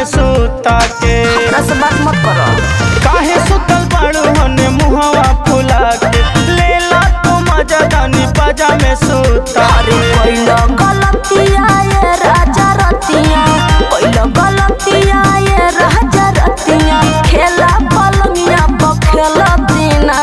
में सूता के हमरा से बात मत करो काहे सुतल बाड़ू हने मुहवा फुला के लेला तो मजा दानी बाजा में सूता अरे पहिलो गलतिया ये राजा रतिया पहिलो गलतिया ये राजा रतिया खेला पलंगिया पर खेला दीना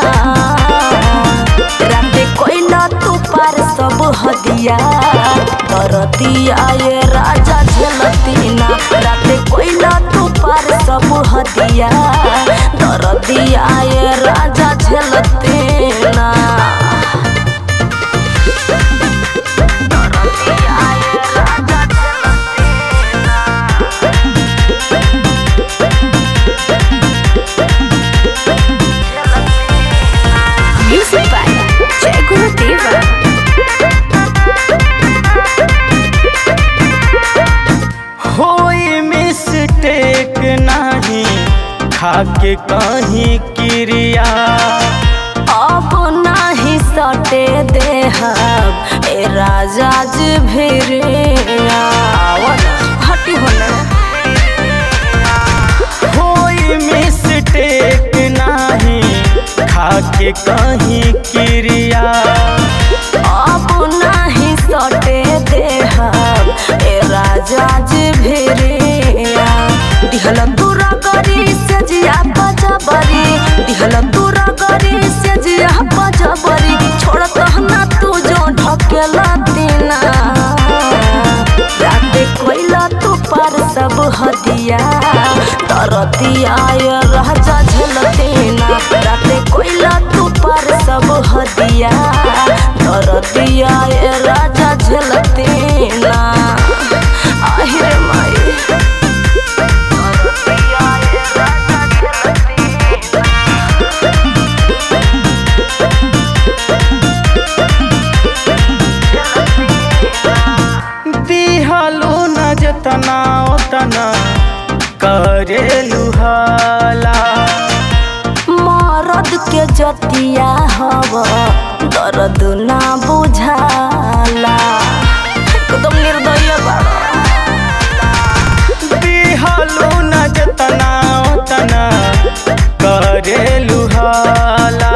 राते कोइला तू पार सब हदिया दरदिया ये राजा झलतीना राते कोइला तू पार सब हदिया दरदिया ये राजा झलतीना Music by Jai Guru Deva. होई मिस्टेक नहीं खाके कहीं क्रिया अब नाही सटे देहब ए राजा जी भिरिया हटी होने होई मिस्टेक नहीं खाके कहीं क्रिया अब नाही सटे देहब ए राजा जी भिरिया दिहल दूरा गरी से जिया बजबरी दिहल दूरा गरी से जिया बजबरी छोड़त ना तू जो ढकेला दीना राते कोइला तू पार सब हदिया तरतिया ये राजा झलतीना राते कोइला तू पार सब हदिया तरतिया ये राजा झलतीना আহিरे माई तरतिया ये राजा झलतीना दिहलो न जतना ओतना करे लुहाला मरद के जतिया हव दर्द ना बुझाला एकदम निर्दय बाड़ा दिहलो न जतना ओतना करे लुहाला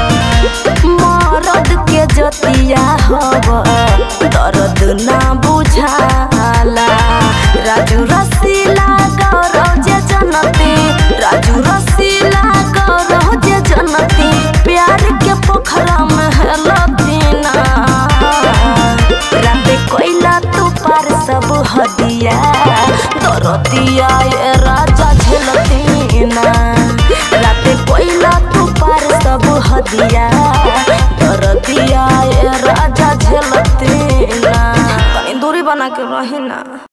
मरद के जतिया हव दर्द ना बुझाला राजू रसीला गौरव जे जनती राजू रसीला गौरव जे जनती प्यार के पोखरा में हेलतीना राते कोइला तू पार सब हदिया दरदिया ये राजा झलतीना राते कोइला तू पार सब हदिया दरदिया ये राजा झलतीना कहीं दूरी बना के रही ना